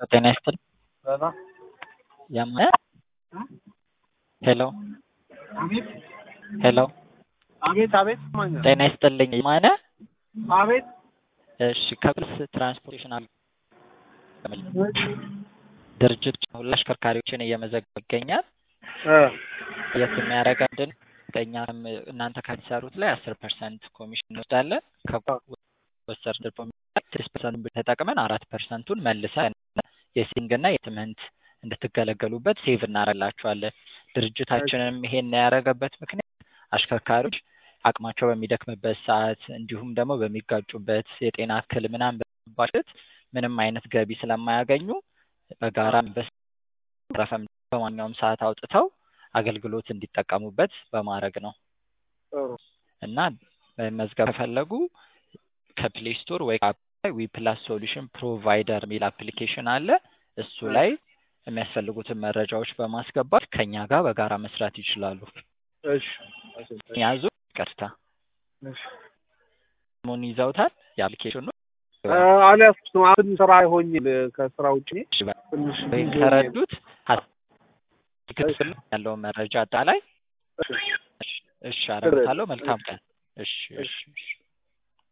ጤና ይስጥልኝ። ያማነ ሄሎ አቤት ሄሎ አቤት አቤት ማነው? ጤና ይስጥልኝ። ማነ አቤት እሺ፣ ከብስ ትራንስፖርቴሽን አለ ድርጅት ሁሉ አሽከርካሪዎችን እየመዘገበ ይገኛል። እ የት የሚያደርገን እኛም እናንተ ከሚሰሩት ላይ አስር ፐርሰንት ኮሚሽን እንወስዳለን። ከወሰር ስድስት ፐርሰንቱን ተጠቅመን አራት ፐርሰንቱን መልሰን የሲንግ እና የትምህርት እንድትገለገሉበት ሴቭ እናደርግላችኋለን። ድርጅታችንም ይሄን ያደረገበት ምክንያት አሽከርካሪዎች አቅማቸው በሚደክምበት ሰዓት እንዲሁም ደግሞ በሚጋጩበት የጤና እክል ምናምን በሚባሉት ምንም አይነት ገቢ ስለማያገኙ በጋራ በረፈም በማንኛውም ሰዓት አውጥተው አገልግሎት እንዲጠቀሙበት በማድረግ ነው ጥሩ እና መዝገብ ከፈለጉ ከፕሌይ ስቶር ወይ ዊ ፕላስ ሶሉሽን ፕሮቫይደር የሚል አፕሊኬሽን አለ። እሱ ላይ የሚያስፈልጉትን መረጃዎች በማስገባት ከኛ ጋር በጋራ መስራት ይችላሉ። እሺ ያዙ። ቀጥታ እሺ ሙን ይዘውታል የአፕሊኬሽኑ አልያዝኩትም። አሁን ስራ አይሆኝ ከስራ ውጭ ትንሽ ወይ ከረዱት ትክክል ያለውን መረጃ አጣላይ እሺ አረጋታለሁ። መልካም ቀን። እሺ እሺ እሺ